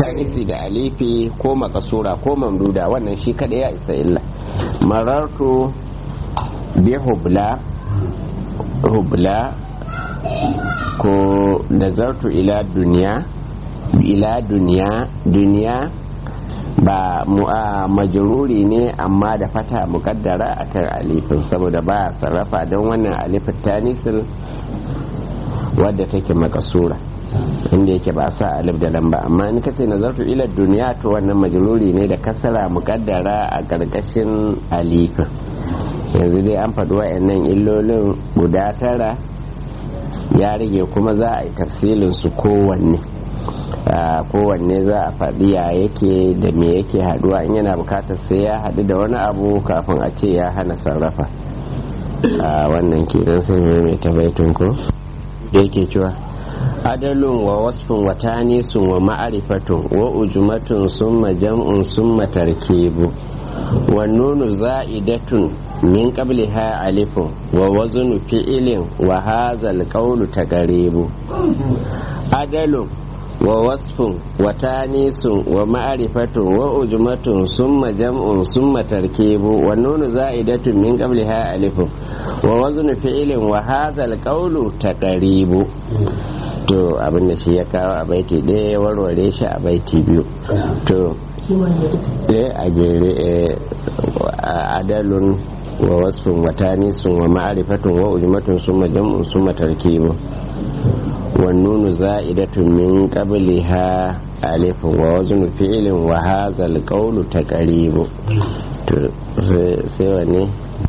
tanisi da alifi ko makasura ko mamduda wannan shi kada ya isa illa marartu bi hubla hubla ko nazartu ila duniya ila duniya duniya ba majururi ne amma da fata mukaddara akan alifin saboda ba sarrafa don wannan alifin tanisil wadda take makasura inda yake ba sa alif da lamba amma in kace nazartu ila duniya to wannan majruri ne da kasara mukaddara a karkashin alifin yanzu dai an faɗi wa'annan illolin guda tara ya rage kuma za a yi tafsilin su kowanne kowanne za a faɗi ya yake da me yake haɗuwa in yana bukatar sai ya haɗu da wani abu kafin a ce ya hana sarrafa a wannan kenan sai mai tabaitun ko da yake cewa adalun wa wasfin wa tanisun wa ma'arifatun wa ujumatun summa jam'un summa tarkibu wa nunu za'idatun min qabliha alifun wa waznu fi'ilin wa hazal qawlu taqribu adalun wa wasfun wa tanisun wa ma'arifatun wa ujumatun summa jam'un summa tarkibu wa nunu za'idatun min qabliha alifun wa waznu fi'ilin wa hazal qawlu taqribu to abin da shi ya kawo a baiti ɗaya ya warware shi a baiti biyu to a jere adalun wa wasfin watani sun wa ma'arifatun wa ujmatun sun majam'un sun matarkibu wa nunu za'idatun min qabliha alifin wa waznu fi'ilin wa hazal qawlu taqribu to sai wanne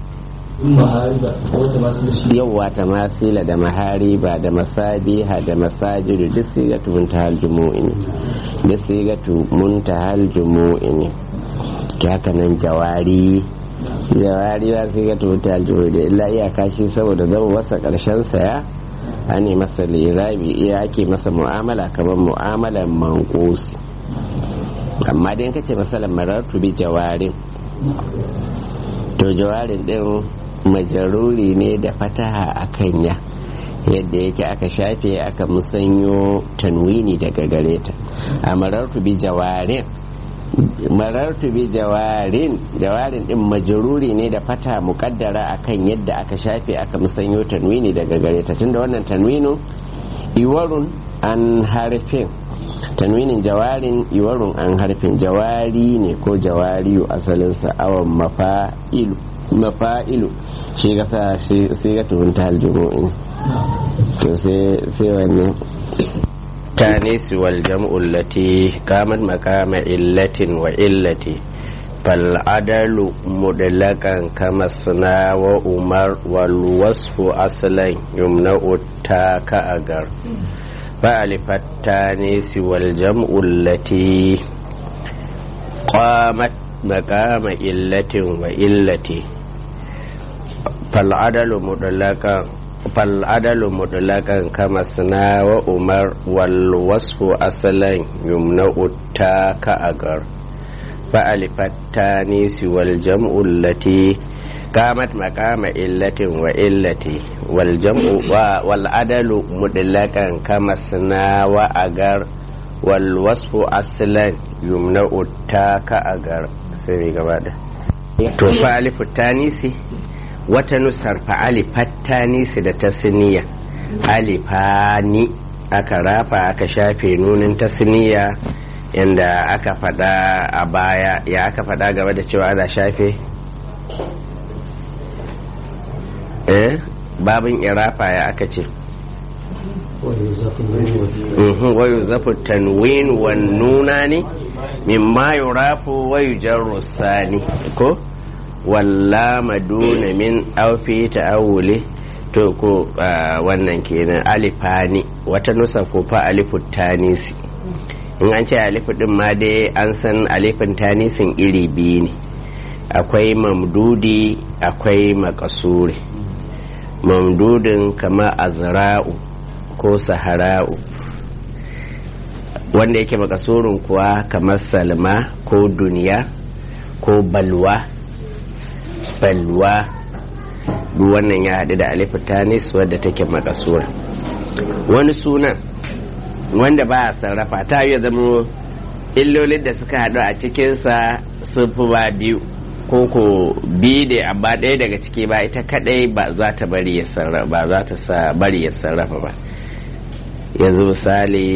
yawwa ta masila da mahariba da masabiha da masajidu duk sigatu muntahal jumu'i ne duk sigatu muntahal jumu'i ne to haka nan jawari jawari ba sigatu muntahal jumu'i da illa iyaka shi saboda zama masa karshen saya ane masa lirabi iya ake masa mu'amala kamar mu'amalan manqusi amma dai kace masalan marartu bi jawarin to jawarin din majaruri ne da fataha a kanya yadda yake aka shafe aka musanyo tanwini daga gare ta a marartu bi jawarin marartu bi jawarin jawarin din majaruri ne da fata mukaddara akan yadda aka shafe aka musanyo tanwini daga gare ta tunda wannan tanwinin iwarun an harfin tanwinin jawarin iwarun an harfin jawari ne ko jawariyu asalinsa awon mafa'ilu mafa'ilu shi ga sa sai ga tuhun ta aljumu'in to sai wani تانيس والجمع التي قامت مقام علة وعلة فالعدل مدلقا كما الصنا وأمر والوصف أصلا يمنع التاء كأجر فألف التانيس والجمع التي قامت مقام علة وعلة فالعدل مدلقا فالعدل مطلقا كما سنا وأمر والوصف أصلا يمنع التاء كأجر فألف التانيس والجمع التي قامت مقام إلة وإلة والجمع والعدل مطلقا كما سنا وأجر والوصف أصلا يمنع التاء كأجر سيري قبادة to fa alifu tanisi wata nusar fa'ali fattanisi da tasniya alifani aka rafa aka shafe nunin tasniya inda aka fada a baya ya aka fada gaba da cewa ana shafe eh babin irafa ya aka ce wayu zafu tanwin wan nuna ne mimma yurafu wayu jarru sani ko walla maduna min aufi ta'awuli to ko wannan kenan alifani wata nusa ko fa alifu tanisi in an ce alifu din ma dai an san alifin tanisin iri biyu ne akwai mamdudi akwai makasuri mamdudin kama azra'u ko sahara'u wanda yake makasurin kuwa kamar salma ko duniya ko balwa balwa duk wannan ya haɗu da alifu tanis wadda take makasura wani sunan wanda ba a sarrafa ta yi zama illolin da suka haɗu a cikinsa sun fi ba biyu ko ko biyu ne amma ɗaya daga ciki ba ita kadai ba za ta bari ya sarrafa ba za ta sa bari ya sarrafa ba yanzu misali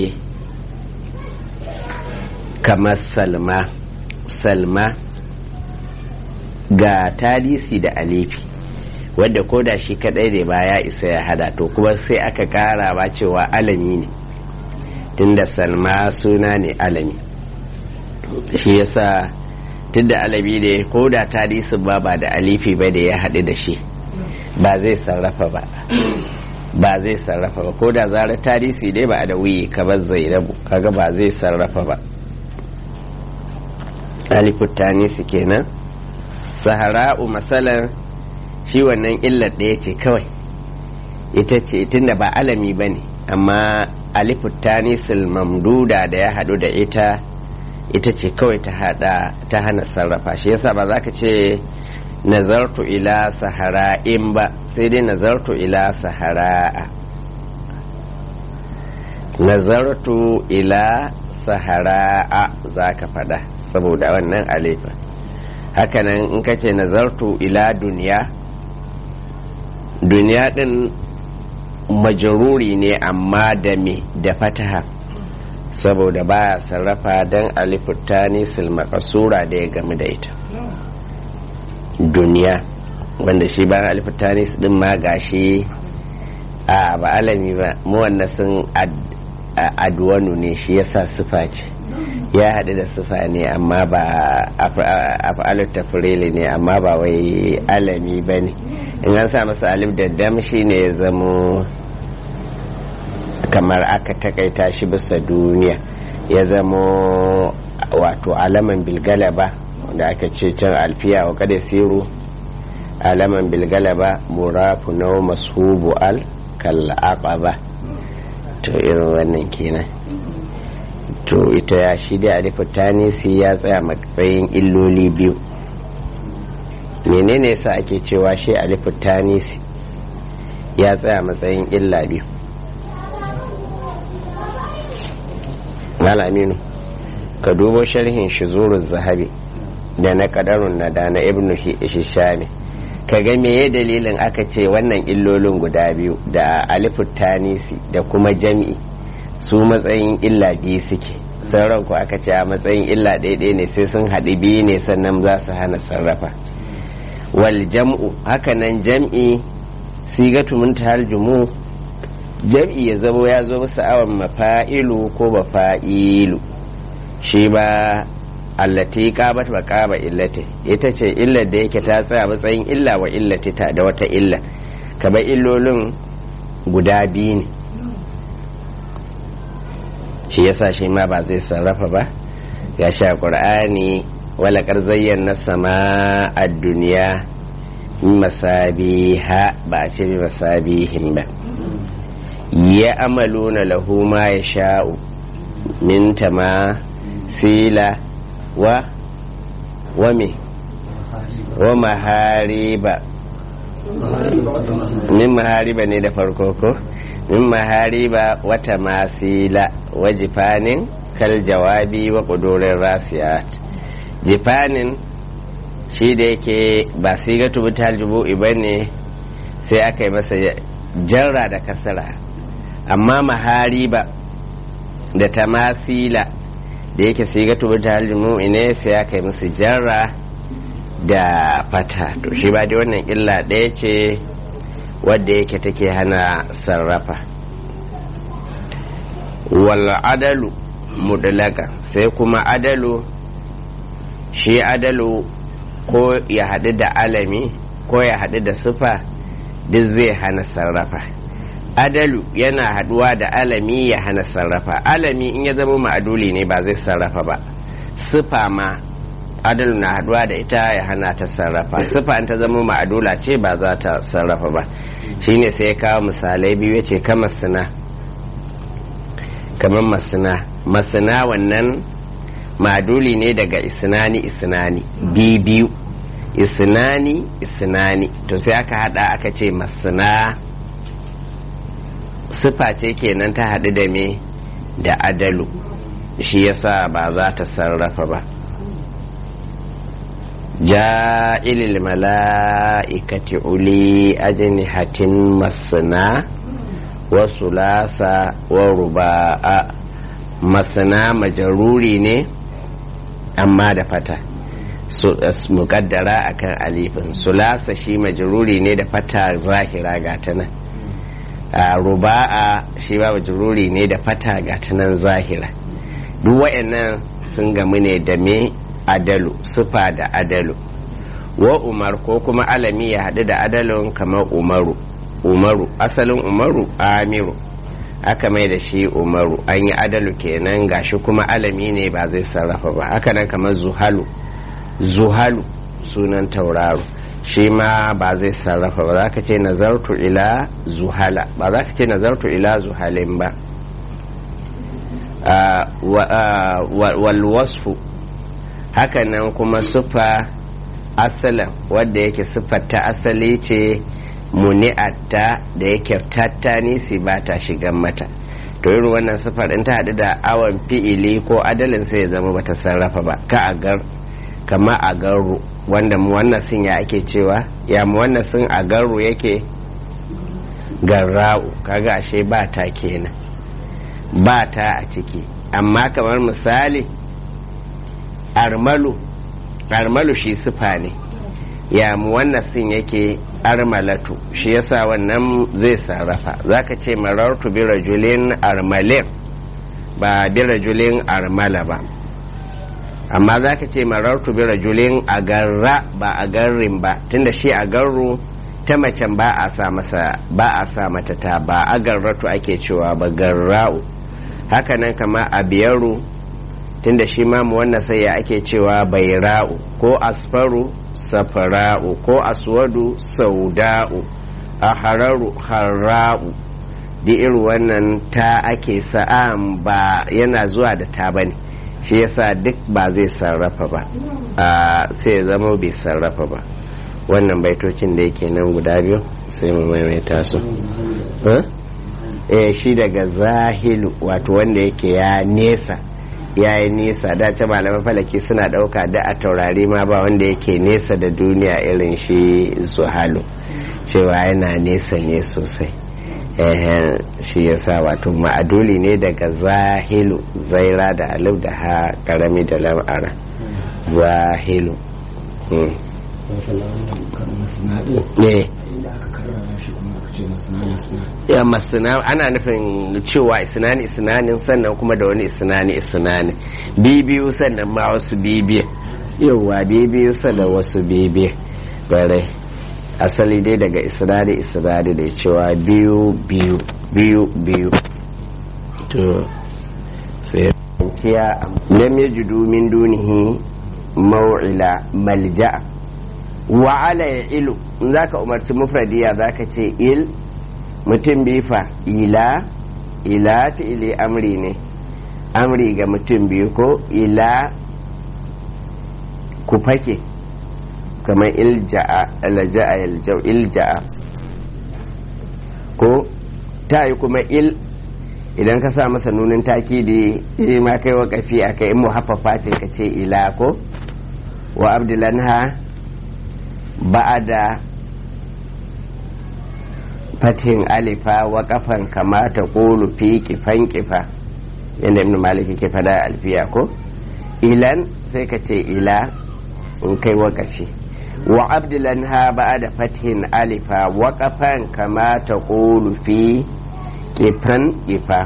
kamar salma salma ga talisi da alifi wadda ko da shi kadai ne ba ya isa ya hada to kuma sai aka kara ba cewa alami ne tunda salma suna ne alami shi yasa tunda alami ne ko da talisin ba ba da alifi ba da ya haɗu da shi ba zai sarrafa ba ba zai sarrafa ba ko da zarar tarisi ne ba da wuyi kamar zainabu kaga ba zai sarrafa ba alifut tanisi kenan sahara'u masalan shi wannan illar ɗaya ce kawai ita ce tunda ba alami ba ne amma alifut tanisil mamduda da ya haɗu da ita ita ce kawai ta hada ta hana sarrafa shi yasa ba za ka ce nazartu ila sahara'in ba sai dai nazartu ila sahara'a nazartu ila sahara'a za ka fada saboda wannan alifa hakanan in ka ce nazartu ila duniya duniya din majaruri ne amma da me da fataha saboda baya sarrafa don alifutani silmakasura da ya game da ita duniya wanda shi bayan alifutani din ma gashi a ba alami ba mu wannan sun adwanu ne shi yasa sufa ce ya haɗu da sufa ne amma ba af'alut tafrili ne amma ba wai alami ba ne in an sa masa alif da dam shi ne ya zamo kamar aka takaita shi bisa duniya ya zamo wato alaman bilgalaba da aka ce can alfiya wa kada siru alaman bilgalaba murafu na masubu al kal'aqaba to irin wannan kenan to ita ya shi da alifutanisi ya tsaya matsayin illoli biyu menene sa ake cewa shi alifutanisi ya tsaya matsayin illa biyu malaminu ka dubo sharhin shizurun zahabi da na kadarun na da na ibnu hishami ka ga meye dalilin aka ce wannan illolin guda biyu da alifut tanisi da kuma jam'i su matsayin illa biyu suke sauran ku aka ce a matsayin illa ɗaya ne sai sun haɗu biyu ne sannan za su hana sarrafa wal jam'u hakanan jam'i sigatu muntahal jumu jam'i ya zamo ya zo musu awon mafa'ilu ko mafa'ilu shi ba allati qabat wa qaba illati ita ce illar da yake ta tsaya matsayin illa wa illati ta da wata illa kamar illolin guda biyu ne shi yasa shi ma ba zai sarrafa ba ya sha qur'ani wala kar zayyana sama a duniya masabiha ba a ce bi masabihin ba ya amaluna lahu ma ya sha'u min tama sila wa wa me wa mahariba min mahariba ne da farko ko min mahariba wata masila wa jifanin kal jawabi wa kudurin rasiyat jifanin shi da yake ba siga tubutal jubu'i ba ne sai aka yi masa jarra da kasara amma mahariba da tamasila da yake siga tubutal jubu'i ne sai aka yi masa jarra da fata to shi ba dai wannan illa ɗaya ce wadda yake take hana sarrafa wal adalu mudlaka sai kuma adalu shi adalu ko ya haɗu da alami ko ya haɗu da sufa duk zai hana sarrafa adalu yana haɗuwa da alami ya hana sarrafa alami in ya zama ma'aduli ne ba zai sarrafa ba sufa ma adalu na haɗuwa da ita ya hana ta sarrafa sufa in ta zama ma'adula ce ba za ta sarrafa ba shine sai ya kawo misalai biyu ya ce kamar suna kamar masina masina wannan maduli ne daga isnani isnani biyu isnani isnani to sai aka hada aka ce masina sifa ce kenan ta hadu da me da adalu shi yasa ba za ta sarrafa ba ja'ilil mala'ikati uli ajnihatin masna wa sulasa wa ruba'a masna majaruri ne amma da fata mukaddara akan alifin sulasa shi majaruri ne da fata zahira gata nan ruba'a shi ba majaruri ne da fata gata nan zahira duk wa'annan sun gamu ne da me adalu sufa da adalu wa umar ko kuma alami ya haɗu da adalun kamar umaru umaru asalin umaru amiru aka mai da shi umaru an yi adalu kenan gashi kuma alami ne ba zai sarrafa ba haka nan kamar zuhalu zuhalu sunan tauraro shi ma ba zai sarrafa ba za ka ce nazartu ila zuhala ba za ka ce nazartu ila zuhalin ba walwasfu hakanan kuma sufa asalin wadda yake siffar ta asali ce muni'atta da yake tatta nisi ba ta shigan mata to irin wannan siffar in ta haɗu da awon fi'ili ko adalin sai ya zama bata sarrafa ba ka agar kama agaru wanda mu wannan sun ya ake cewa ya mu wannan sun agaru yake garra'u kaga ashe ba ta kenan ba ta a ciki amma kamar misali armalu armalu shi sufa ne ya mu wannan sin yake armalatu shi yasa wannan zai sarrafa zaka ce marartu bi rajulin armalin ba bi rajulin armala ba amma zaka ce marartu bi rajulin agarra ba agarrin ba tunda shi agarru ta macen ba a sa masa ba a sa mata ta ba agarratu ake cewa ba garra'u hakanan kama abiyaru tunda shi ma mu wannan sai ya ake cewa baira'u ko asfaru safara'u ko aswadu sauda'u a hararu harra'u da irin wannan ta ake sa'am ba yana zuwa da ta bane shi yasa duk ba zai sarrafa ba sai ya zama bai sarrafa ba wannan baitocin da yake nan guda biyu sai mu maimaita su eh shi daga zahilu wato wanda yake ya nesa ya yi nesa da ce malaman falaki suna dauka da a taurari ma ba wanda yake nesa da duniya irin shi zuhalu cewa yana nesa ne sosai shi yasa wato ma'aduli ne daga zahilu zaira da alif da ha karami da lam'ara zahilu ya masana ana nufin cewa isnani isnanin sannan kuma da wani isnani isnani bibiyu sannan ma wasu bibiya yauwa bibiyu sannan wasu bibiya bare asali dai daga isnani isnani da cewa biyu biyu biyu biyu to sai kiya lam yajidu min dunihi maw'ila malja'a wa ala ilu in zaka umarci mufradiya zaka ce il mutum bifa ila ila fi'ili amri ne amri ga mutum biyu ko ila ku fake kamar ilja'a alja'a yaljau ilja'a ko ta yi kuma il idan ka sa masa nunin takidi shi ma kai wakafi a kai in muhaffafatin ka ce ila ko wa abdulanha ba'ada fatin alifa wa kafan kamata kulu fi kifan kifa yadda ibn maliki ke fada alfiya ko ilan sai ka ce ila in kai wakafi wa abdulan ha ba'ada fatin alifa wa kafan kamata kulu fi kifan kifa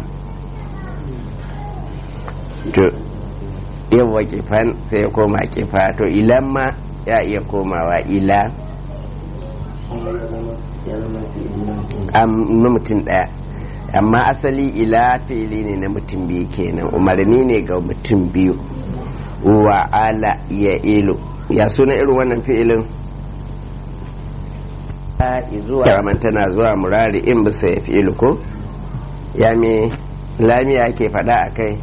to yawa kifan sai ya koma kifa to ilan ma ya iya komawa ila na mutum ɗaya amma asali ila fi'ili ne na mutum biyu kenan umarni ne ga mutum biyu wa ala ya ilu ya suna irin wannan fi'ilin zuwa tana zuwa murari in bisa ya fi'ilu ko ya me lamiya ke faɗa a kai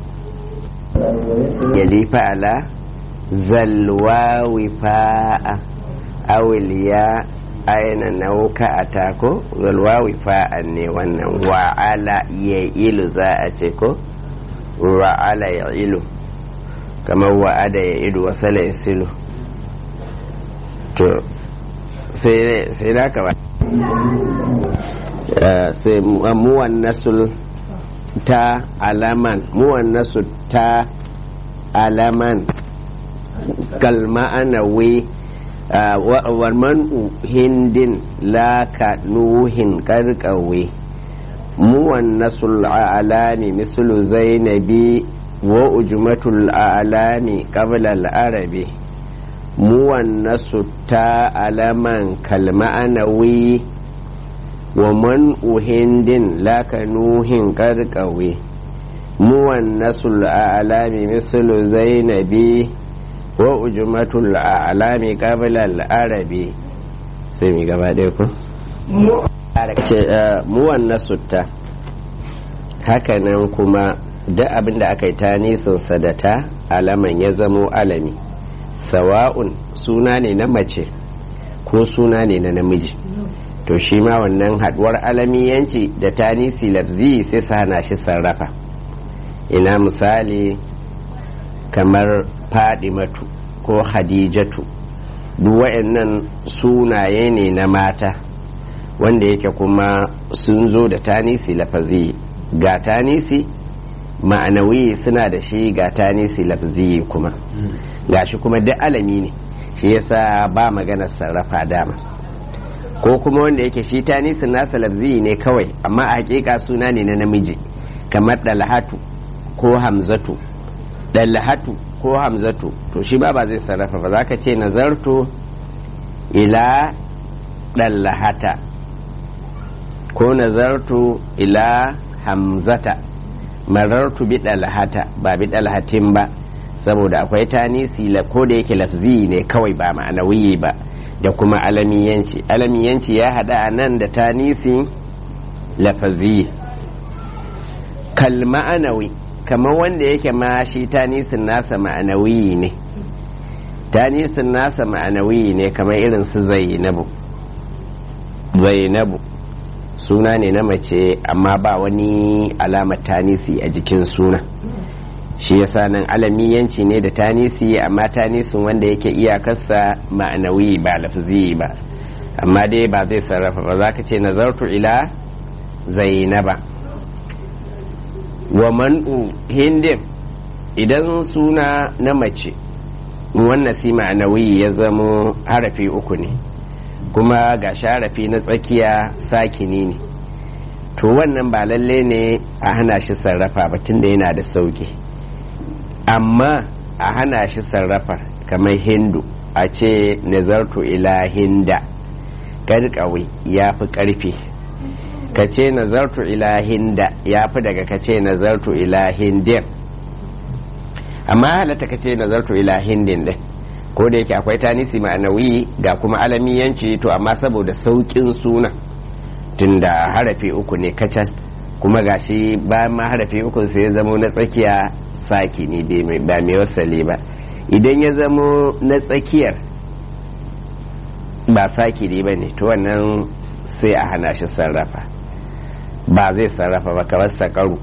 ya lifa ala zalwawi fa'a awiliya aina nauka a tako zalwawi fa'an ne wannan wa'ala ya ilu za a ce ko ra'ala ya ilu kamar wa'ada ya idu wasala ya silu to sai da ka ba sai muwan nasul ta alaman muwan nasul ta alaman kalma'anawi warman hindin laka nuhin karkawe muwan nasul alami mislu zainabi wa ujmatul alami qabla al-arabi muwan nasu ta alaman kalma'anawi wa man uhindin laka nuhin karkawe muwan nasu alami mislu zainabi wa ujmatul alami qabla al-arabi sai mi gaba ɗaya ku muwan nasu ta hakanan kuma duk abin da aka yi ta nisansa da ta alaman ya zamo alami sawa'un suna ne na mace ko suna ne na namiji to shi ma wannan haduwar alamiyanci da tanisi lafzi sai su hana shi sarrafa ina misali kamar fadimatu ko hadijatu duk wa'annan sunaye ne na mata wanda yake kuma sun zo da tanisi lafazi ga tanisi ma'anawi suna da shi ga tanisi lafzi kuma gashi kuma duk alami ne shi yasa ba maganar sarrafa dama ko kuma wanda yake shi tanisin nasa lafzi ne kawai amma a hakika suna ne na namiji kamar dalhatu ko hamzatu dalhatu ko hamzatu to shi ba ba zai sarrafa ba za ka ce nazartu ila dalhata ko nazartu ila hamzata marartu bi dalhata ba bi dalhatin ba saboda akwai tanisi ko da yake lafzi ne kawai ba ma'anawiyi ba da kuma alamiyanci alamiyanci ya hada a nan da tanisi lafazi kal ma'anawi kamar wanda yake ma shi tanisin nasa ma'anawiyi ne tanisin nasa ma'anawiyi ne kamar irin su zainabu zainabu suna ne na mace amma ba wani alamar tanisi a jikin suna shi yasa nan alamiyanci ne da tanisi amma tanisin wanda yake iyakarsa ma'anawi ba lafzi ba amma dai ba zai sarrafa ba za ka ce nazartu ila zainaba wa man'u hindin idan suna na mace wannan si ma'anawi ya zamo harafi uku ne kuma ga sharafi na tsakiya sakini ne to wannan ba lalle ne a hana shi sarrafa ba tunda yana da sauki amma a hana shi sarrafa kamar hindu a ce nazartu ila hinda karkawi ya fi karfi ka ce nazartu ila hinda ya fi daga ka ce nazartu ila hindin amma halatta ka ce nazartu ila hindin din ko da yake akwai tanisi ma'anawi ga kuma alamiyanci to amma saboda saukin suna tunda harafi uku ne kacal kuma gashi bayan ma harafi uku sai ya zamo na tsakiya saki ne ba mai wasali ba idan ya zamo na tsakiyar ba saki ne ba ne to wannan sai a hana shi sarrafa ba zai sarrafa ba kamar sakaru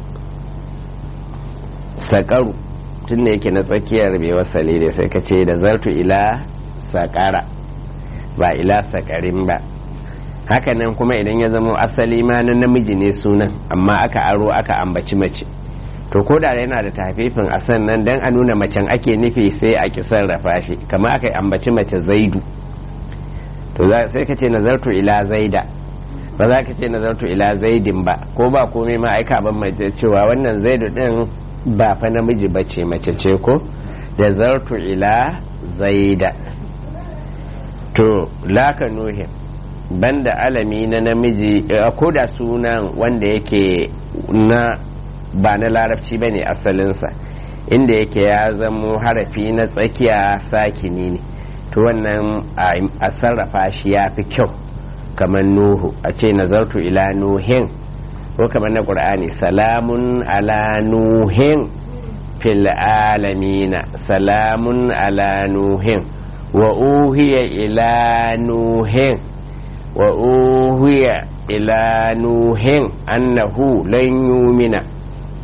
sakaru tun da yake na tsakiyar mai wasali ne sai ka ce da zartu ila sakara ba ila sakarin ba hakanan kuma idan ya zama asali ma na namiji ne sunan amma aka aro aka ambaci mace to ko da yana da tafifin a sannan dan a nuna macen ake nufi sai a ki sarrafa shi kama aka ambaci mace zaidu to sai ka ce nazartu ila zaida ba za ka ce nazartu ila zaidin ba ko ba komai ma aika ban mace cewa wannan zaidu din ba fa namiji ba ce mace ce ko da zartu ila zaida to laka nuhin banda alami na namiji ko da sunan wanda yake na ba na larabci ba ne asalinsa inda yake ya zamo harafi na tsakiya sakini ne to wannan a sarrafa shi ya fi kyau kamar nuhu a ce nazartu ila nuhin ko kamar na ƙur'ani salamun ala nuhin fil alamina salamun ala nuhin wa uhiya ila nuhin wa uhiya ila nuhin annahu lan yumina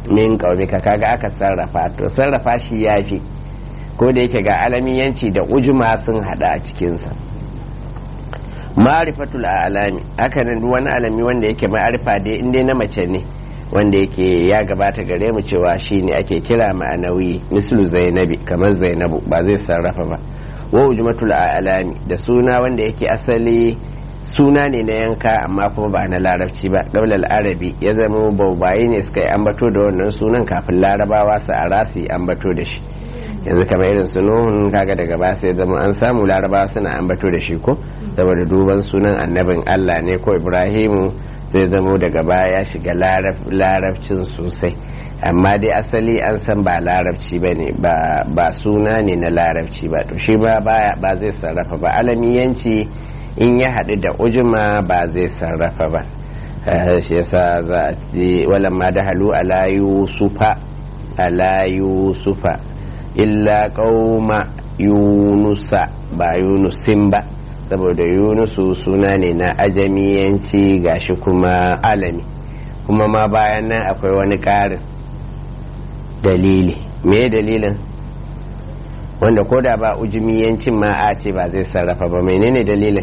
min qaumika kaga aka sarrafa to sarrafa shi yafi ko da yake ga alamiyanci da ujuma sun hada a cikinsa ma'rifatul alami haka nan duk wani alami wanda yake ma'arifa dai in dai na mace ne wanda yake ya gabata gare mu cewa shine ake kira ma'anawi mislu zainabi kamar zainabu ba zai sarrafa ba wa ujmatul alami da suna wanda yake asali suna ne na yanka amma kuma ba na larabci ba daular arabi ya zama baubaye ne suka yi ambato da wannan sunan kafin larabawa su a rasu yi ambato da shi yanzu kamar irin su nuhun kaga daga ba sai zama an samu larabawa suna ambato da shi ko saboda duban sunan annabin allah ne ko ibrahimu zai zamo daga baya ya shiga larabcin sosai amma dai asali an san ba larabci ba ne ba suna ne na larabci ba to shi ba ba zai sarrafa ba alamiyanci in ya haɗu da ujima ba zai sarrafa ba shi yasa za a ce walamma da halu ala yusufa ala yusufa illa qauma yunusa ba yunusin ba saboda yunusu suna ne na ajamiyanci gashi kuma alami kuma ma bayan nan akwai wani ƙarin dalili me dalilin wanda ko da ba ujumiyancin ma a ce ba zai sarrafa ba menene dalilin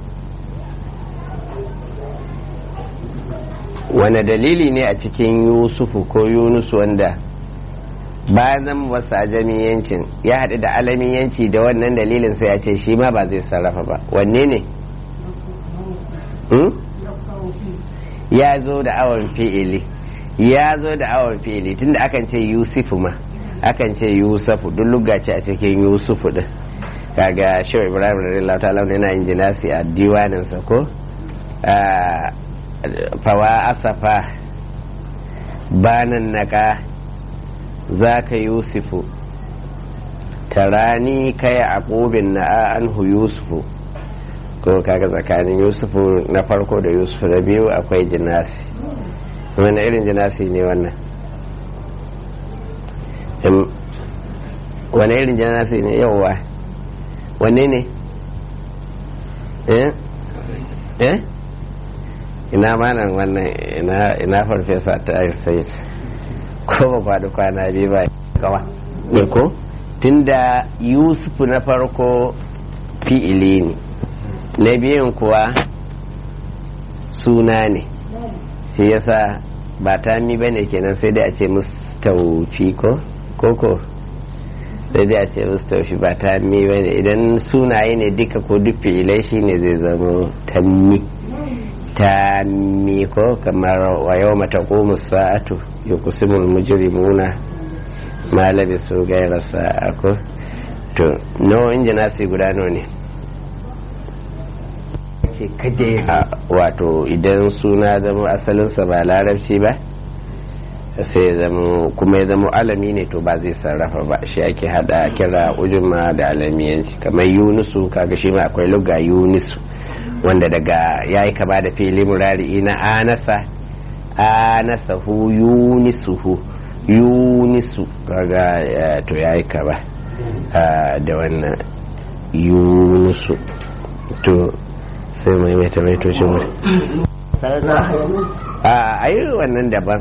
wane dalili ne a cikin yusufu ko yunusu wanda bayan zama wasu ajamiyancin ya haɗu da alamiyanci da wannan dalilin sai ya ce shi ma ba zai sarrafa ba wanne ne ya zo da awon fi'ili ya zo da awon fi'ili tunda akan ce yusufu ma akan ce yusufu duk lugace a cikin yusufu din kaga shehu ibrahim radiyallahu ta'ala yana yin jinasi a diwaninsa ko fawa asafa banan naka za ka yusufu tarani kai aqubin na anhu yusufu ko kaga tsakanin yusufu na farko da yusufu na biyu akwai jinasi wani irin jinasi ne wannan wani irin jinasi ne yauwa wanne ne eh eh ina malam wannan ina farfesa ta sai ko ba kwadu kwana biyu ba kawa ne ko tunda yusufu na farko fi'ili ne na biyun kuwa suna ne shi yasa ba ta mi ba ne kenan sai dai a ce mustaufi ko koko sai dai a ce mustaufi ba ta mi ba ne idan sunaye ne duka ko duk fi'ilai shi ne zai zama tammi tammi ko kamar wa yau mata sa'atu ya kusimul mujrimuna ma labisu gaira sa'a ko to no injinasi guda no ne ce kada wato idan suna zama asalinsa ba larabci ba sai zama kuma ya zama alami ne to ba zai sarrafa ba shi ake hada kira ujuma da alamiyanci kamar yunusu kaga shi ma akwai lugga yunusu wanda daga ya yi kaba da fili murari na anasa anasa hu yunisuhu yunisu kaga to ya yi kaba da wannan yunusu to sai mai mai tamaitocin mu a yi wannan daban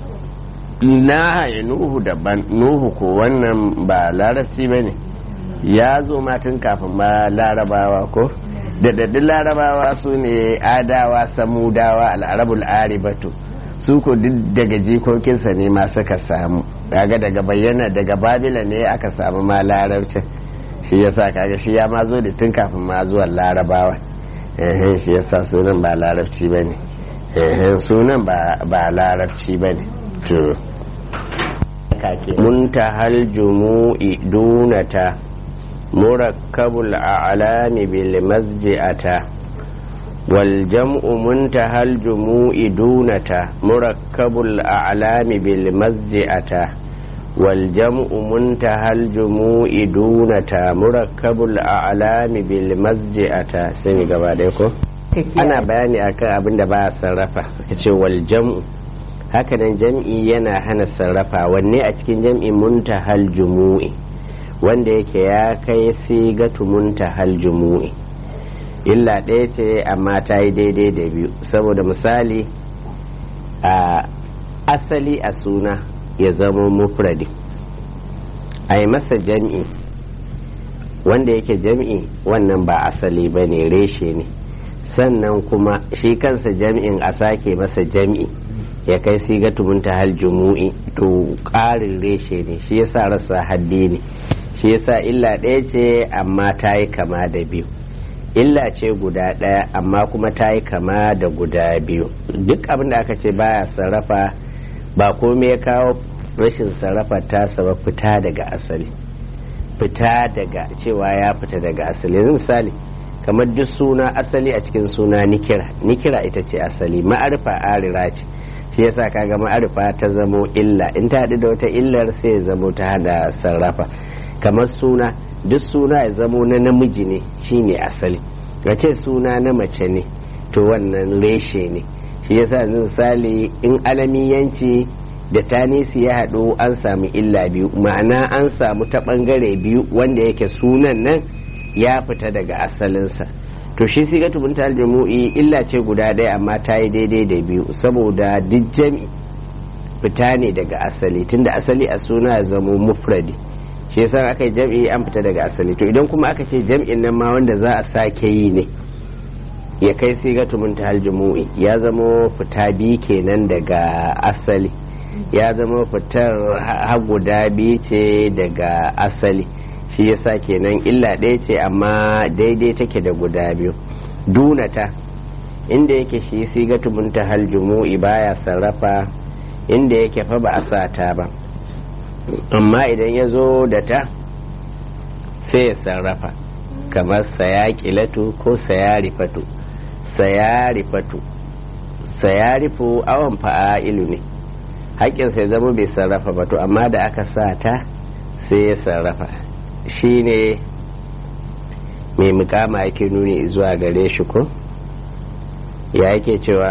na nuhu daban nuhu ko wannan ba larabci ba ne ya zo matin kafin ba larabawa ko da daddun larabawa su ne adawa samudawa al'arabul aribatu su ko duk daga jikokinsa ne ma suka samu kaga daga bayyana daga babila ne aka samu ma larabcin shi yasa kaga shi ya ma zo da tun kafin ma zuwan larabawa ehen shi yasa sunan ba larabci ba ne ehen sunan ba larabci ba ne to muntahal jumu'i dunata murakkabul a'lami bil masji'ata wal jam'u muntahal jumu'i dunata murakkabul a'lami bil masji'ata wal jam'u muntahal jumu'i dunata murakkabul a'lami bil masji'ata sai gaba ɗaya ko ana bayani akan abin da ba sarrafa suka ce wal jam'u hakanan jam'i yana hana sarrafa wanne a cikin jam'i muntahal jumu'i wanda yake ya kai sigatu muntahal jumu'i illa ɗaya ce amma ta yi daidai da biyu saboda misali a asali a suna ya zama mufradi a yi masa jam'i wanda yake jam'i wannan ba asali ba ne reshe ne sannan kuma shi kansa jam'in a sake masa jam'i ya kai siga tumunta hal jumu'i to ƙarin reshe ne shi yasa rasa haddi ne shi yasa illa ɗaya ce amma ta yi kama da biyu illa ce guda ɗaya amma kuma ta yi kama da guda biyu duk abin da aka ce baya sarrafa ba komai ya kawo rashin sarrafa tasa ba fita daga asali fita daga cewa ya fita daga asali yanzu misali kamar duk suna asali a cikin suna nikira nikira ita ce asali ma'arifa arira ce shi yasa kaga ma'arifa ta zamo illa in ta haɗu da wata illar sai ya zamo ta hada sarrafa kamar suna duk suna ya zamo na namiji ne shine asali ga ce suna na mace ne to wannan reshe ne shi yasa yanzu misali in alamiyanci da tanisi ya haɗu an samu illa biyu ma'ana an samu ta ɓangare biyu wanda yake sunan nan ya fita daga asalinsa to shi siga tubunta aljumu'i illa ce guda ɗaya amma ta yi daidai da biyu saboda duk jami fita ne daga asali tunda asali a suna ya zamo mufradi shi yasa aka yi jam'i an fita daga asali to idan kuma aka ce jam'in nan ma wanda za a sake yi ne ya kai siga tubunta aljumu'i ya zamo fita biyu kenan daga asali ya zama fitar har guda biyu ce daga asali shi yasa kenan illa ɗaya ce amma daidai take da guda biyu dunata inda yake shi sigatu muntahal jumu'i baya sarrafa inda yake fa ba a sata ba amma idan ya zo da ta sai ya sarrafa kamar sayakilatu ko sayarifatu sayarifatu sayarifu awon fa'ailu ne haƙƙin sai zama bai sarrafa ba to amma da aka sa ta sai ya sarrafa shi ne mai mukama yake nuni zuwa gare shi ko ya yake cewa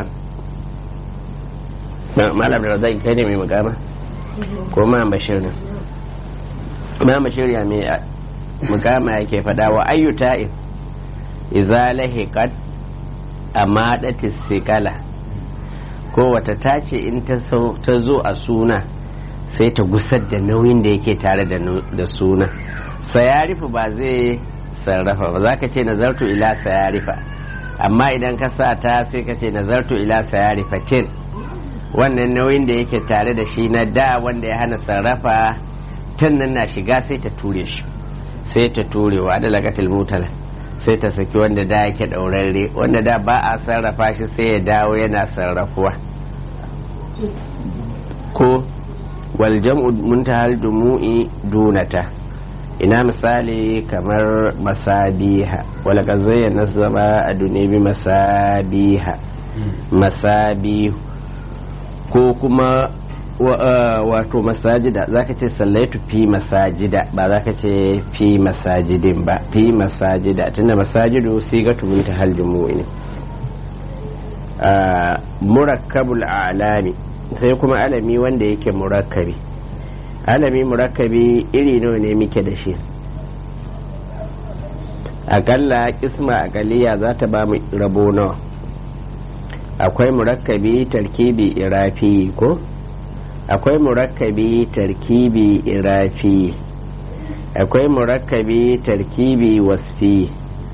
malam da zai kai ne mai mukama ko ma bashir ne ma bashir ya mai mukama yake fada wa ayyuta iza lahiqat amadatis sikala ko wata tace in ta zo a suna sai ta gusar da nauyin da yake tare da suna sayarifu ba zai sarrafa ba za ka ce nazartu ila sayarifa amma idan ka sa ta sai ka ce nazartu ila sayarifa cin wannan nauyin da yake tare da shi na da wanda ya hana sarrafa tun nan na shiga sai ta ture shi sai ta ture wa da lagatil mutala sai ta saki wanda da yake ɗaurarre wanda da ba a sarrafa shi sai ya dawo yana sarrafuwa ko waljam'u muntahal dumu'i dunata ina misali kamar masabiha wala kan zayyana zama a dunebi masabiha masabihu ko kuma wato masajida zaka ce sallaitu fi masajida ba zaka ce fi masajidin ba fi masajida tunda masajidu sigatu muntahal dumu'i ne murakkabul alami sai kuma alami wanda yake murakkabi alami murakkabi iri nawa ne muke da shi akalla kisma akaliya za ta ba mu rabo nawa akwai murakkabi tarkibi irafi ko akwai murakkabi tarkibi irafi akwai murakkabi tarkibi wasfi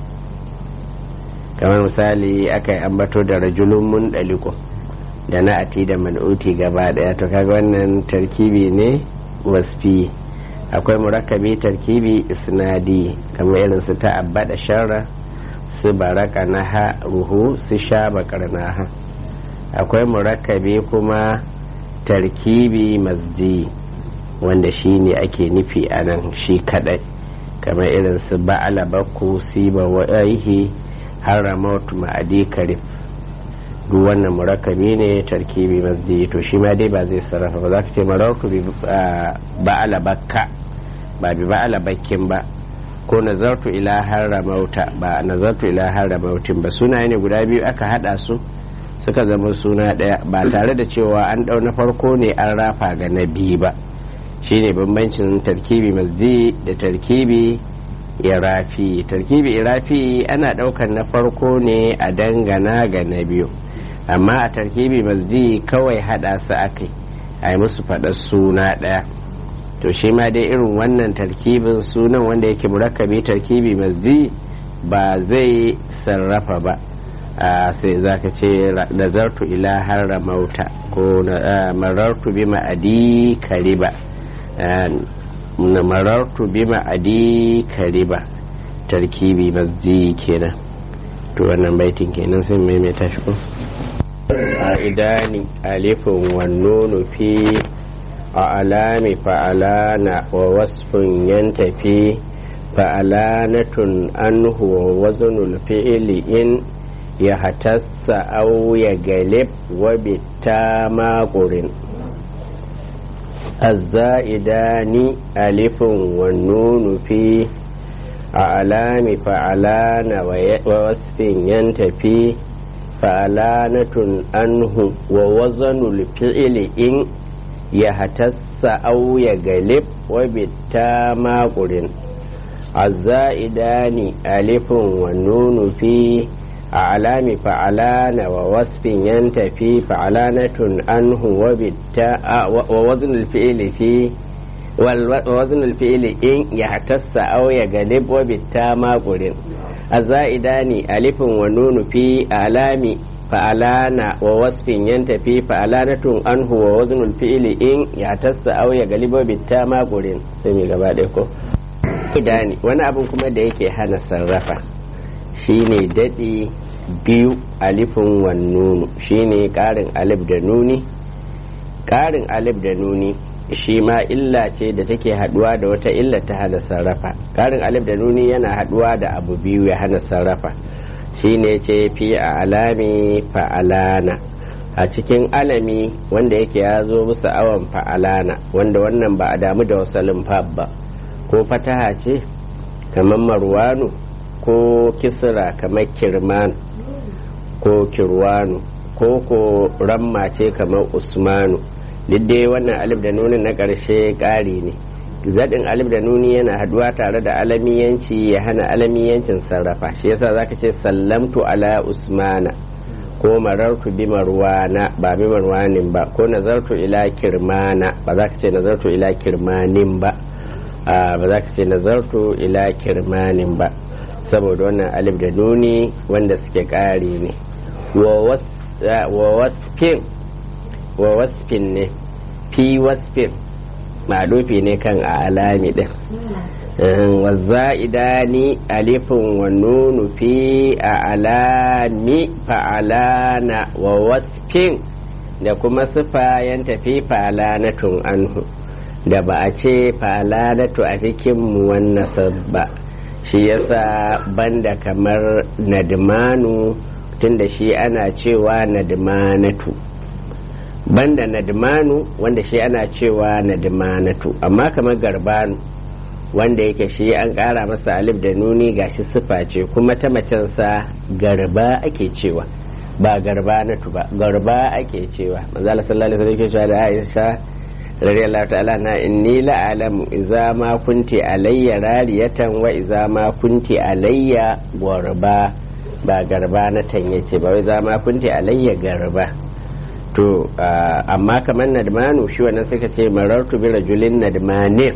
kamar misali aka yi ambato da rajulun mun daliko da na ati da man'uti gaba daya to kaga wannan tarkibi ne wasfi akwai murakkabi tarkibi isnadi kamar irin su ta'abba da sharra su baraka naha ruhu su sha bakar naha akwai murakkabi kuma tarkibi masji wanda shi ne ake nufi a nan shi kadai kamar irin su ba'ala bakku siba wa'ihi haramautu ma'adi karif duk wannan murakkabi ne tarkibi masji to shi ma dai ba zai sarrafa ba za ka ce marauku bi ba'ala bakka ba bi ba'ala bakkin ba ko nazartu ila haramauta ba nazartu ila haramautin ba sunaye ne guda biyu aka hada su suka zama suna daya ba tare da cewa an dau na farko ne an rafa ga na biyu ba shine bambancin tarkibi masji da tarkibi irafi tarkibi irafi ana daukar na farko ne a dangana ga na biyu amma a tarkibi masji kawai hada su akai a yi musu faɗar suna ɗaya to shi ma dai irin wannan tarkibin sunan wanda yake murakkabi tarkibi masji ba zai sarrafa ba sai za ka ce nazartu ila har mauta ko marartu bi ma'adi kariba marartu bi ma'adi kariba tarkibi masji kenan to wannan baitin kenan sai maimaita shi ko idani alifin wannunu fi a alami fa'alana wa wasfin yantafi fa'alanatun anhu wa wazanul fi'ili in ya hatassa au ya galib wa bitta maƙurin الزائدان ألف والنون في أعلام فعلان ووصف ينتفي فعلانة أنه ووزن الفعل إن يهتس أو يغلب وبالتام قرن الزائدان ألف والنون في أعلام فعلان ووصف ينتفي فعلانة أنه وبالتاء ووزن الفعل في ووزن الفعل إن يحتس أو يغلب وبالتاء ما قرن الزائدان ألف ونون في أعلام فعلان ووصف ينتفي فعلانة أنه ووزن الفعل إن يحتس أو يغلب وبالتاء ما قرن سمي غبادكو idani wani abin kuma da yake hana sarrafa shine daɗi biyu alifin wannunu shine ƙarin alif da nuni ƙarin alif da nuni shi ma illa ce da take haɗuwa da wata illa ta hana sarrafa ƙarin alif da nuni yana haɗuwa da abu biyu ya hana sarrafa shine ce fi a alami fa'alana a cikin alami wanda yake ya zo musu awon fa'alana wanda wannan ba a damu da wasalin fab ba ko fataha ce kamar marwanu ko kisra kamar kirman ko kirwanu ko ko ramma ce kamar usmanu duk dai wannan alif da nuni na ƙarshe ƙari ne zaɗin alif da nuni yana haduwa tare da alamiyanci ya hana alamiyancin sarrafa shi yasa zaka ce sallamtu ala usmana ko marartu bi marwana ba bi marwanin ba ko nazartu ila kirmana ba za ka ce nazartu ila kirmanin ba ba za ka ce nazartu ila kirmanin ba saboda wannan alif da nuni wanda suke ƙari ne wa wasfin wa wasfin ne fi wasfin malufi ne kan a alami din wa za'idani alifin wa nunu fi a alami fa'alana wa wasfin da kuma sifayen tafi fa'alanatun anhu da ba a ce fa'alanatu a cikin muwannasar ba shi yasa banda kamar nadmanu tunda shi ana cewa nadmanatu banda nadmanu wanda shi ana cewa nadmanatu amma kamar garbanu wanda yake shi an ƙara masa alif da nuni gashi sifa ce kuma ta macensa garba ake cewa ba garbanatu ba garba ake cewa manzala sallallahu alaihi wasallam cewa da Aisha radiyallahu ta'ala na inni la'alamu idza ma kunti alayya rariyatan wa idza ma kunti alayya garba ba garba na tanye ce ba wai za ma kunti alayya garba to amma kamar nadmanu shi wannan suka ce marartu bi rajulin nadmanin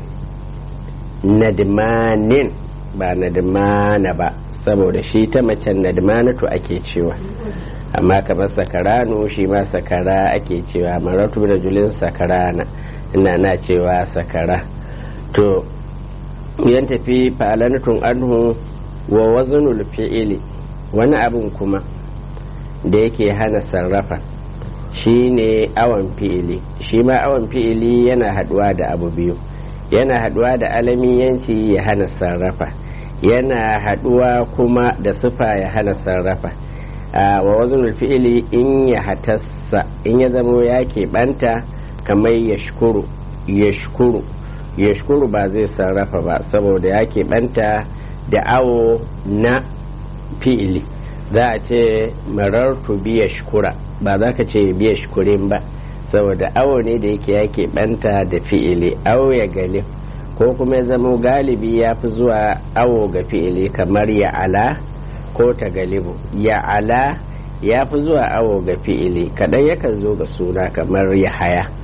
nadmanin ba nadmana ba saboda shi ta macen nadmanatu ake cewa amma kamar sakaranu shi ma sakara ake cewa marartu bi rajulin sakarana ina na cewa sakara to yan tafi fa'alanatun anhu wa wazanul fi'ili wani abin kuma da yake hana sarrafa shi ne awon fi'ili shi ma awon fi'ili yana haduwa da abu biyu yana haduwa da alamiyanci ya hana sarrafa yana haduwa kuma da sufa ya hana sarrafa wa wazanul fi'ili in ya hatassa in ya zamo ya keɓanta kamar ya shukuru ya shukuru ya shukuru ba zai sarrafa ba saboda ya keɓanta da awo na fi'ili za a ce marartu biya shukura ba za ka ce biya shukurin ba saboda awo ne da yake yake banta da fi'ili awo ya galib ko kuma ya zama galibi ya fi zuwa awo ga fi'ili kamar ya ala ko ta galibu ya ala ya fi zuwa awo ga fi'ili kaɗan yakan zo ga suna kamar ya haya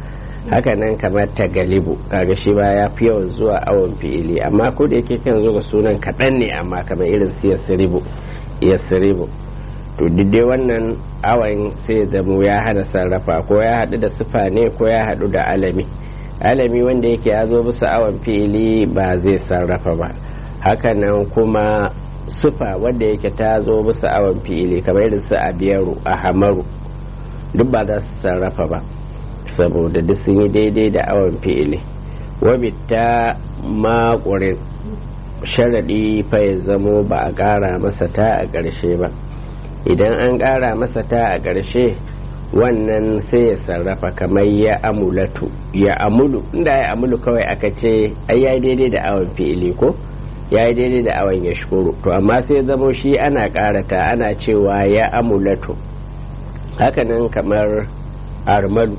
haka nan kamar ta galibu kaga shi ba ya fi yawan zuwa awon fi'ili amma ko da yake kan zo ga sunan kaɗan ne amma kamar irin su yasribu yasribu to dai wannan awon sai ya zamo ya hana sarrafa ko ya haɗu da sufa ne ko ya haɗu da alami alami wanda yake ya zo bisa awon fi'ili ba zai sarrafa ba hakanan kuma sufa wanda yake ta zo bisa awon fi'ili kamar irin su abiyaru a hamaru duk ba za su sarrafa ba saboda duk sun yi daidai da awon fi'ili wabitta makurin sharaɗi fa ya zamo ba a ƙara masa ta a ƙarshe ba idan an ƙara masa ta a ƙarshe wannan sai ya sarrafa kamar ya amulatu ya amulu inda ya amulu kawai aka ce ai ya daidai da awon fi'ili ko ya yi daidai da awon ya shukuru to amma sai zamo shi ana ƙarata ana cewa ya amulatu hakanan kamar armalu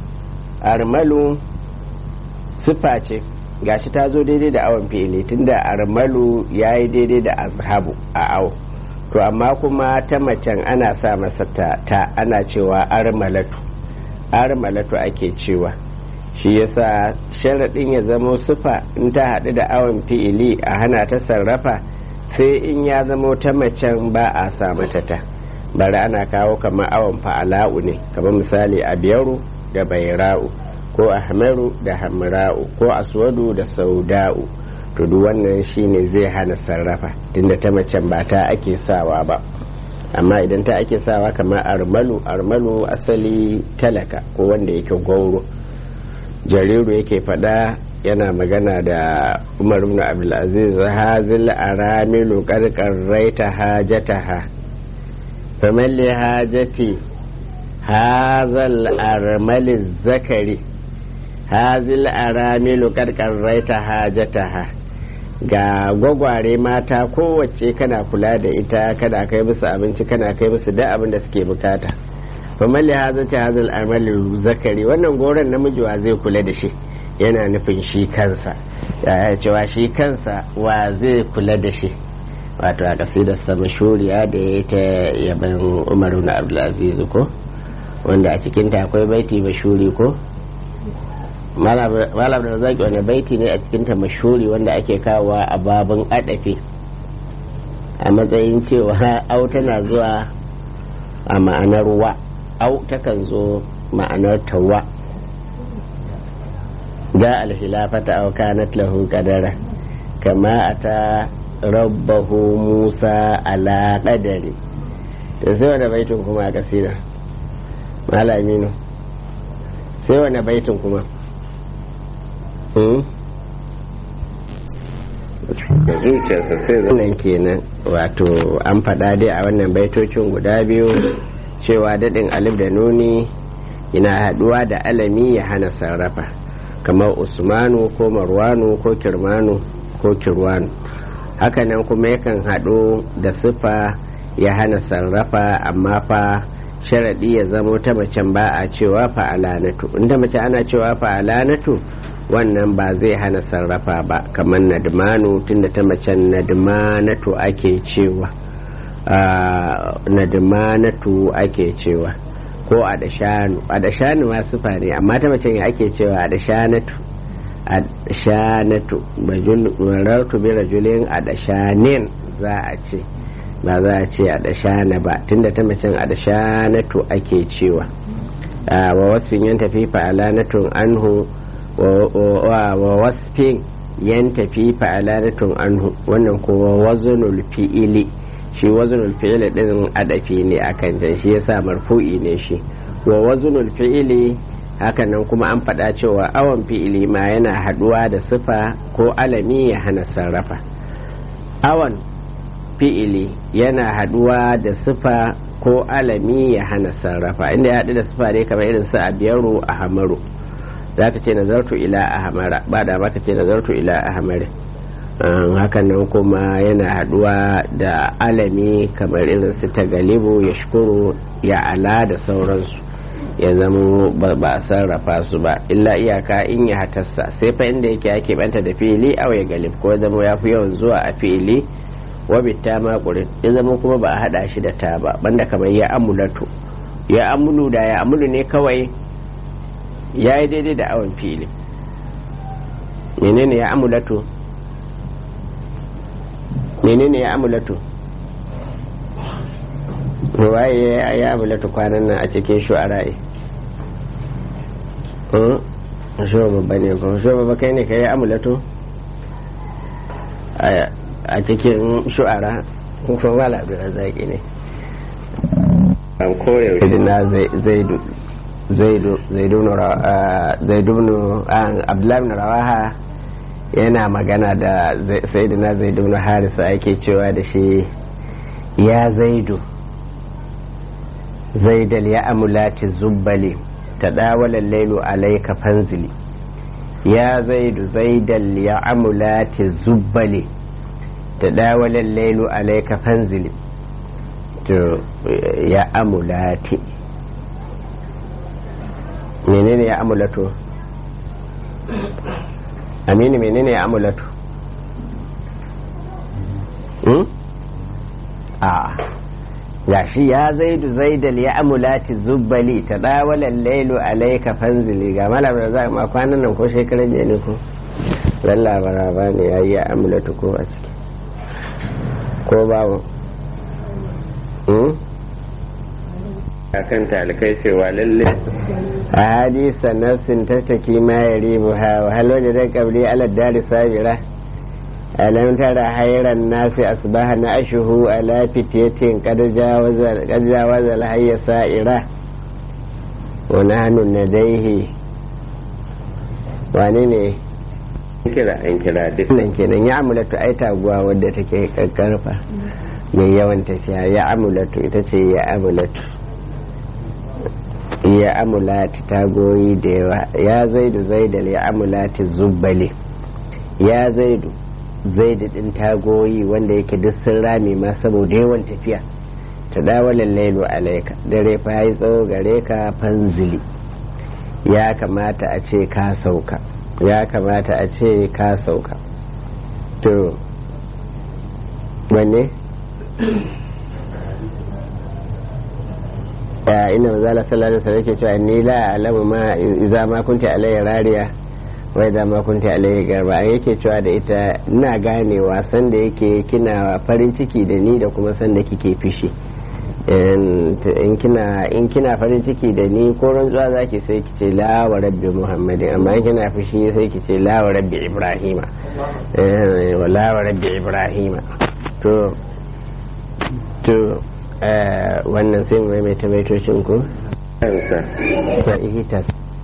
armalu siffa ce gashi ta zo daidai da awon fi'ili tunda armalu ya yi daidai da azhabu a awo to amma kuma ta macen ana sa masa ta, ta ana cewa armalatu armalatu ake cewa shi yasa sharaɗin ya zamo sufa in ta haɗu da awon fi'ili a hana ta sarrafa sai in ya zamo ta macen ba a sa mata ta bari ana kawo kamar awon fa'ala'u ne kamar misali a biyaru da baira'u ko ahmaru da hamra'u ko aswadu da sauda'u to duk wannan shine zai hana sarrafa tunda ta macen ba ta ake sawa ba amma idan ta ake sawa kamar armalu armalu asali talaka ko wanda yake gauro jariru yake fada yana magana da umar ibn abdulaziz hazil aramilu karkarraita hajataha faman li hajati hazal armali zakari hazil aramilu karkarraita hajataha ga gwagware mata kowace kana kula da ita kana kai musu abinci kana kai musu da abin da suke bukata faman li hajati hazal armali zakari wannan goron namiji wa zai kula da shi yana nufin shi kansa ya cewa shi kansa wa zai kula da shi wato a kasidarsa mashuriya da ya ta yaban umaru na abdulaziz ko wanda a cikinta akwai baiti mashuri ko malam da zaki wani baiti ne a cikinta mashuri wanda ake kawowa a babin adafi a matsayin cewa au tana zuwa a ma'anar wa au takan zo ma'anar tawa da alhilafata au kanat lahu qadara kama ata rabbahu musa ala qadari to sai wani baitin kuma a kasida malaminu sai wani baitin kuma da zuciyarsa sai zanen kenan wato an faɗa dai a wannan baitocin guda biyu cewa daɗin alif da nuni yana haɗuwa da alami ya hana sarrafa kamar usmanu ko marwanu ko kirmanu ko kirwanu hakanan kuma yakan haɗu da siffa ya hana sarrafa amma fa sharaɗi ya zamo ta macen ba a cewa fa'alanatu inda mace ana cewa fa'alanatu wannan ba zai hana sarrafa ba kamar nadmanu tunda ta macen nadmanatu ake cewa nadmanatu ake cewa ko adashanu adashanu ma sufa ne amma ta macen ya ake cewa adashanatu adashanatu marartu bi rajulin adashanin za a ce ba za a ce adashana ba tunda ta macen adashanatu ake cewa wa wasfin yan tafi fa'alanatun anhu wa wasfin yan tafi fa'alanatun anhu wannan kowa wazunul fi'ili shi wazunul fi'ili din adafi ne akan can shi yasa marfu'i ne shi wa wazunul fi'ili hakanan kuma an faɗa cewa awon fi'ili ma yana haɗuwa da sifa ko alami ya hana sarrafa awon fi'ili yana haɗuwa da sifa ko alami ya hana sarrafa inda ya haɗu da sifa ne kamar irin su a biyaru a hamaru za ka ce nazartu ila a hamara ba da maka ce nazartu ila a hamare hakan nan kuma yana haɗuwa da alami kamar irin su ta galibu ya shukuru ya ala da sauransu ya zama ba a sarrafa su ba illa iyaka in ya hatarsa sai fa inda yake ake banta da fili aw ya galib ko zama ya fi yawan zuwa a fili wabitta makurin ya zama kuma ba a hada shi da ta ba banda kamar ya amulatu ya amulu da ya amulu ne kawai ya yi daidai da awon fili menene ya amulatu menene ya amulatu waye ya amulatu kwanan nan a cikin shu'ara'i shuwa babba ne ko shuwa babba kai ne ka yi amulatu a cikin shu'ara kuma wala abin zaki ne an koyar na zaidu zaidu zaidu zaidu abdullahi bin rawaha yana magana da sayyidina zaidu bin harisa ake cewa da shi ya zaidu zaidal ya amulati zubbali ta dawalar lailu alaika fanzili ya zaidu zaidal ya amulati zubbali ta dawalar lailu alaika fanzili to ya amulati menene ya amulato aminu menene ya amulato a gashi ya zaidu zaidal ya amulati zubbali ta dawalan lailu alaika fanzili ga malam da za ma kwanan nan ko shekaran jiya ne ko lalla baraba ne ya yi ya amulatu ko a ciki ko babu akan talikai cewa lalle a hadisa nafsin tattaki ma ya ribu ha wa hal wajen da kabri ala dari sabira alam tara hayran nasi asbaha na ashuhu ala fitiyatin qad jawaza al hayya sa'ira wa nahnu nadaihi wane ne kira an kira duk nan kenan ya amulatu ai taguwa wadda take karkarfa mai yawan tafiya ya amulatu ita ce ya amulatu ya amulati tagoyi da yawa ya zaidu zaidal ya amulati zubbale ya zaidu zaidu din tagoyi wanda yake duk sun rame ma saboda yawan tafiya ta dawalan lailu alaika dare fa yi tsawo gare ka fanzili ya kamata a ce ka sauka ya kamata a ce ka sauka to wanne ya ina mazala sallallahu alaihi wasallam yake cewa ni la alamu ma idza ma kunti alayya rariya wa idza ma kunti alayya garba yake cewa da ita ina ganewa san da yake kina farin ciki da ni da kuma san da kike fishi in kina in kina farin ciki da ni ko rantsuwa zaki sai ki ce la wa rabbi muhammadin amma in kina fushi sai ki ce la wa rabbi ibrahima wa la wa rabbi ibrahima to to wannan sai mu mai tamaitocin ku ta ihitas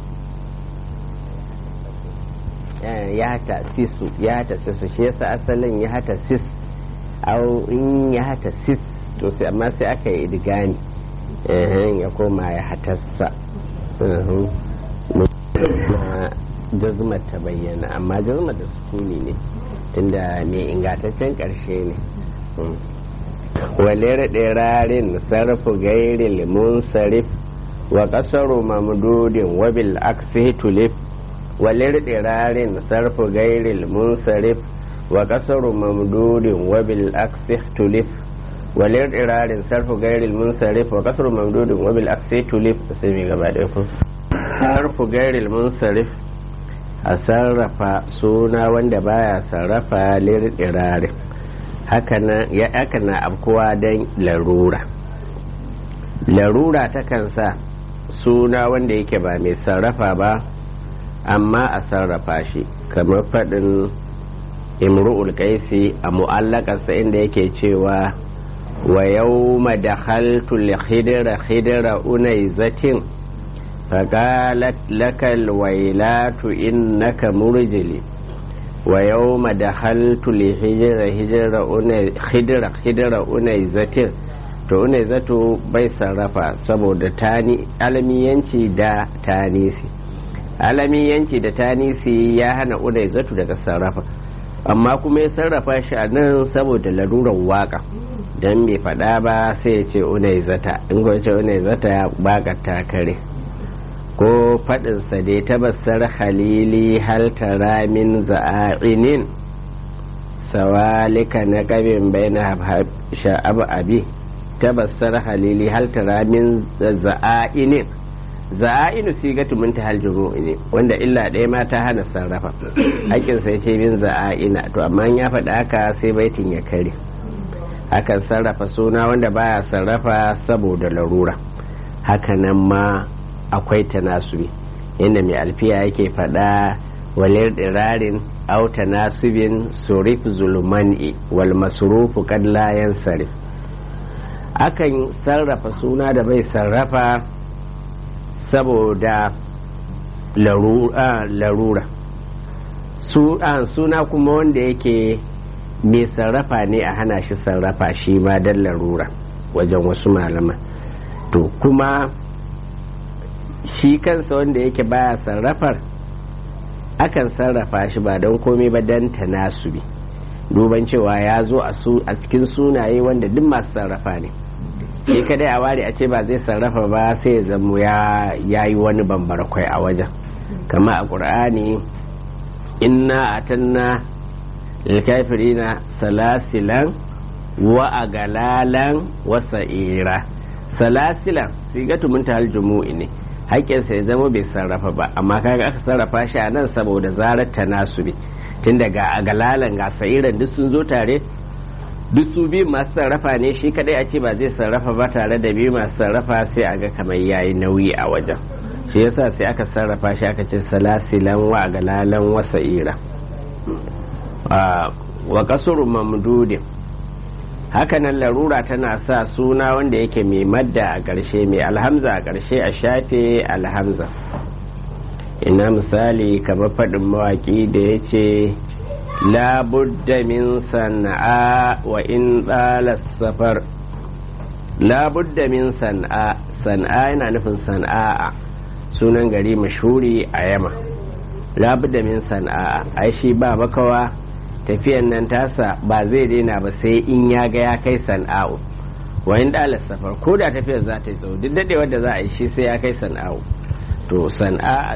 ya ta sisu ya ta sisu shi yasa asalin ya ta sis au in ya ta sis to sai amma sai aka yi idigani ya koma ya hatassa jazmar ta bayyana amma jazmar da sukuni ne tunda mai ingantaccen karshe ne walir ɗirarin sarfu gairi limun sarif wa ƙasaru mamdudin wabil aksi tulif walir ɗirarin sarfu gairi limun sarif wa ƙasaru mamdudin wabil aksi tulif walir ɗirarin sarfu gairi limun sarif wa ƙasaru mamdudin wabil aksi tulif sai mai gaba ɗaya ku sarfu gairi limun sarif a sarrafa suna wanda baya sarrafa lir ɗirarin haka na abkuwa don larura larura takan sa suna wanda yake ba mai sarrafa ba amma a sarrafa shi kamar faɗin imru'ul kaisi a mu'allakarsa inda yake cewa wa yau da haltul khidira khidira unai zatin faƙalat lakal wailatu innaka murjili wa yau da haltu li hijira hijira hidira hidira unai zatir to unai zato bai sarrafa saboda tani alamiyanci da tanisi alamiyanci da tanisi ya hana unai zato daga sarrafa amma kuma ya sarrafa shi a nan saboda larurar waka don bai faɗa ba sai ya ce unai zata in ce unai zata ya baka kare ko faɗinsa dai tabassar halili hal tara min za'a'inin sawalika na ƙabin bai na sha'ab abi tabassar halili hal tara min za'a'inin za'inu sigatu mun tahal jumu'i ne wanda illa ɗaya ma ta hana sarrafa haƙƙin sai ce min za'ina to amma ya faɗa haka sai baitin ya kare akan sarrafa suna wanda baya sarrafa saboda larura hakanan ma akwai tanasubi inda mai alfiya yake faɗa walir dirarin au tanasubin surif zulmani wal masrufu kad la yansarif akan sarrafa suna da bai sarrafa saboda larura suna kuma wanda yake mai sarrafa ne a hana shi sarrafa shi ma don larura wajen wasu malaman to kuma shi kansa wanda yake baya sarrafar akan sarrafa shi ba don komai ba don tanasubi duban cewa ya zo a cikin sunaye wanda duk masu sarrafa ne shi kadai a ware a ce ba zai sarrafa ba sai ya zamo ya yi wani bambara kwai a wajen kama a ƙur'ani inna atanna lilkafirina salasilan wa agalalan wa sa'ira salasilan sigatu mun ta jumu'i ne haƙƙinsa ya zama bai sarrafa ba amma kaga aka sarrafa shi a nan saboda zarar tanasubi tun daga agalalan ga sa'iran duk sun zo tare duk su biyu masu sarrafa ne shi kadai a ce ba zai sarrafa ba tare da biyu masu sarrafa sai a ga kamar yayi nauyi a wajen shi yasa sai aka sarrafa shi aka ce salasilan wa galalan wa sa'ira wa kasuru mamdudin hakanan larura tana sa suna wanda yake mai madda a ƙarshe mai alhamza a ƙarshe a shafe alhamza ina misali kamar faɗin mawaƙi da ya ce labudda min sana'a wa in ɗalas safar labudda min sana'a sana'a yana nufin sana'a sunan gari mashuri a yama labudda min sana'a ai shi ba makawa tafiyan nan tasa ba zai daina ba sai in ya ga ya kai sana'u wa in ɗalas safar ko da tafiyar za ta yi tsawo duk daɗewar da za a yi shi sai ya kai sana'u to sana'a